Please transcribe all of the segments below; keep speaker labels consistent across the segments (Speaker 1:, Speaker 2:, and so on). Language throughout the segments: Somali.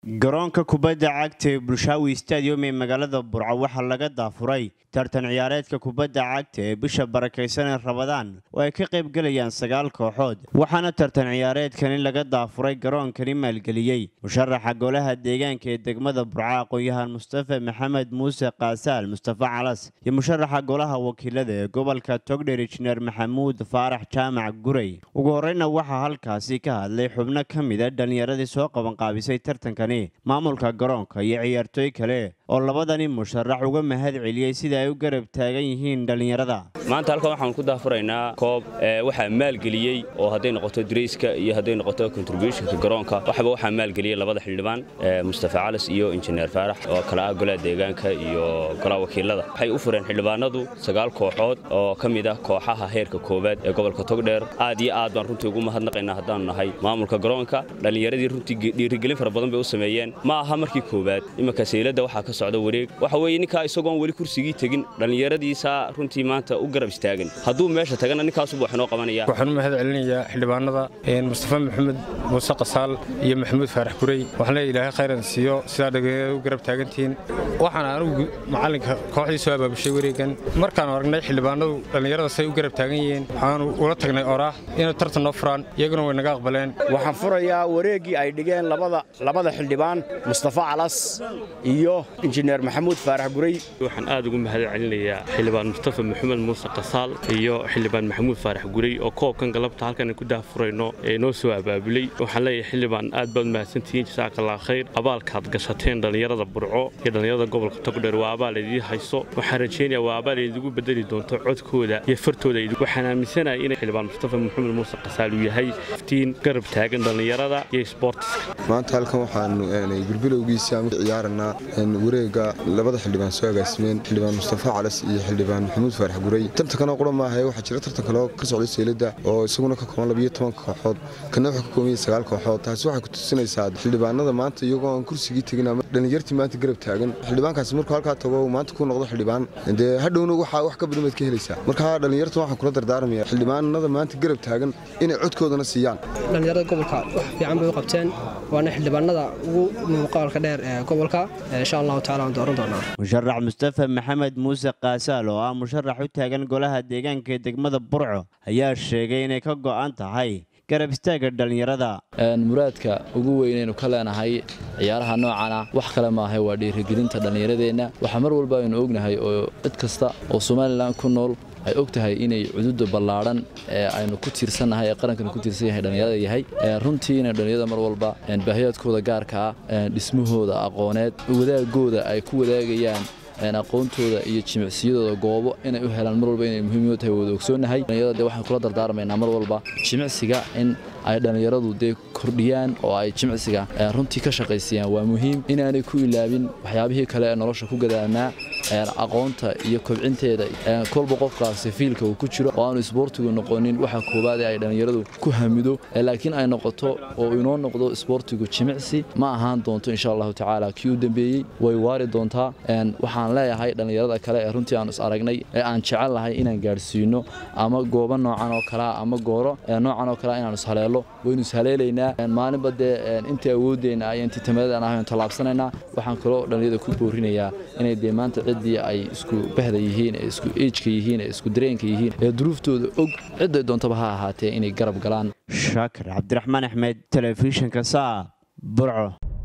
Speaker 1: garoonka kubadda cagta ee bulshaawi stadium ee magaalada burco waxaa laga daafuray tartan ciyaareedka kubadda cagta ee bisha barakaysan ee rabadaan oo ay ka qayb gelayaan sagaal kooxood waxaana tartan ciyaareedkani laga daafuray garoonkani maalgeliyey musharaxa golaha deegaanka ee degmada burco aqoon-yahan mustafa maxamed muuse kaasaal mustafa calas iyo musharaxa golaha wakiilada ee gobolka togdher injineer maxamuud faarax jaamac gurey ugu horeyna waxaa halkaasi ka hadlay xubno ka mida dhallinyaradii soo qabanqaabisay tartankan maamulka garoonka iyo ciyaartooy kale oo labadani musharax uga mahad celiyey sida ay u garab taagan yihiin dhallinyarada
Speaker 2: maanta halkan waxaan ku daafuraynaa koob waxaa maalgeliyey oo hadday noqoto darayska iyo hadday noqoto contributionka garoonka waxba waxaa maalgeliyey labada xildhibaan mustafa calas iyo injineer faarax oo kale ah golaha deegaanka iyo golaha wakiilada waxay u fureen xildhibaanadu sagaal kooxood oo ka mid ah kooxaha heerka koowaad ee gobolka togdheer aad iyo aad baan runtii ugu mahadnaqaynaa haddaanu nahay maamulka garoonka dhallinyaradii runtii dhiirigelin fara badan bay u sameeyeen ma aha markii koowaad imanka seylada waxaa ka socda wareeg waxa weeye ninkaa isagoon weli kursigii tegin dhallinyaradiisaa runtii maanta u garab istaagan hadduu meesha tagana ninkaasubu wax inoo qabanaya
Speaker 3: waxaan u mahad celinayaa xildhibaanada mustafa maxamed muuse qasaal iyo maxamuud faarax gurey waxaan leeya ilaahay khayran siiyo sidaa dhalinyarada u garab taagantihiin waxaan anigu macallinka kooxdii soo abaabushay wareegan markaanu aragnay xildhibaanadu dhallinyarada say u garab taagan yihiin waxaanu ula tagnay oraah inay tartan noo furaan iyaguna way naga aqbaleen
Speaker 4: waxaan furayaa wareeggii ay dhigeen labada xildhibaan mustafa calas iyo injineer maxamuud faarax gurey
Speaker 5: waxaan aad ugu mahad celinayaa xildhibaan mustafa maxamed muuse qasaal iyo xildhibaan maxamuud faarax gurey oo koobkan galabta halkan ku daafurayno ee noo soo abaabulay waxaan leeyahay xildhibaan aad baad mahadsantihiin jasaakallah khayr abaalkaad gashateen dhallinyarada burco iyo dhallinyarada gobolka togdheer waa abaal idii hayso waxaan rajaynayaa waa abaal idigu bedeli doonto codkooda iyo fartooda waxaan aaminsanahay in xildhibaan mustafa maxamed muuse qasaal uu yahay iftiin garab taagan dhallinyarada iyo sboortiska
Speaker 6: maanta halkan waxaanu gurbilowgiisa ciyaaranaa wareega labada xildhibaan soo agaasimeen xildhibaan mustafa calas iyo xildhibaan maxamuud faarax gurey tartankana qura maahae waxaa jira tartan kaleo ka socday seylada oo isaguna ka kooban labiyo tobanka kooxood kana wuxuu ka kooban yahay sagaal kooxood taasi waxay ku tusinaysaa xildhibaanada maanta iyagoo aan kursigii tegin ama dhallinyartii maanta garab taagan xildhibaankaasi markuu halkaa tago maanta ku noqdo xildhibaan dee hadhowna waxaa wax ka badan baad ka helaysaa marka dhallinyarta waxaan kula dardaarmaya xildhibaanada maanta garab taagan inay codkoodana siiyaan
Speaker 7: dhallinyarada gobolka wax fiican bay u qabteen waana xildhibaanada ugu muuqaalka dheer ee gobolka insha allahu tacala waan dooran doonaa
Speaker 1: musharax mustafa maxamed muuse kaasaal oo ah musharax u taagan golaha deegaanka ee degmada burco ayaa sheegay inay ka go'an tahay garab istaaga dhallinyarada
Speaker 8: muraadka ugu weynaynu ka leenahay ciyaaraha noocana wax kale maahay waa dhiirigelinta dhallinyaradeenna waxaa mar walba aynu ognahay oo cid kasta oo somalilan ku nool ay og tahay inay cududa ballaadhan ee aynu ku tiirsannahay ee qarankanu ku tiirsan yahay dhallinyarada yahay runtiina dhallinyarada mar walba baahiyaadkooda gaarka ah dhismahooda aqooneed wadaagooda ay ku wadaagayaan aqoontooda iyo jimicsiyadooda goobo inay u helaan mar walba inay muhiim tahay wada ogsoonnahay dhallinyarada dee waxaan kula dardaarmaynaa mar walba jimicsiga in ay dhallinyaradu dee kordhiyaan oo ay jimicsiga runtii ka shaqaysiiyaan waa muhiim inaanay ku ilaabin waxyaabihii kale ee nolosha ku gadaanaa aqoonta iyo kobcinteeda kolba qofkaasi fiilka uu ku jiro oo aanu isboortigu noqonin waxa koowaad ee ay dhallinyaradu ku hamido laakiin ay noqoto oo inoo noqdo isboortigu jimicsi ma ahaan doonto insha allahu tacaala kii u dambeeyey way waari doontaa waxaan leeyahay dhallinyarada kale ee runtii aanu is aragnay ee aan jecel lahay inaan gaadhsiino ama goobo noocan oo kalea ama gooro noocan oo kalea inaanu ishaleelo waynu ishaleelaynaa maalinba dee intii awoodeenna iyo intii tamaadaan ahaynu tallaabsanaynaa waxaan kaloo dhallinyarada ku boorinayaa inay dee maanta ciddii ay isku bahda yihiin ee isku eejka yihiin ee isku dareenka yihiin ee duruuftooda og cidday doontaba ha ahaatee inay garab galaan
Speaker 1: shaakir cabdiraxmaan axmed telefishinka saa burco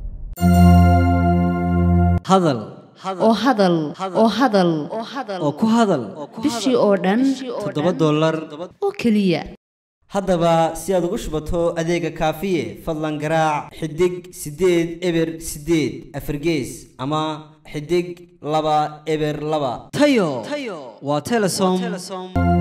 Speaker 9: hadal
Speaker 10: oo hadal oo hadal
Speaker 9: oo ku hadal
Speaker 10: bishii oo dhan
Speaker 9: toddoba dollar
Speaker 10: oo keliya
Speaker 9: haddaba si aad ugu shubato adeega kaafiye fadlan garaac xidig siddeed eber siddeed afargees ama xidig laba eber laba tayo waa telesom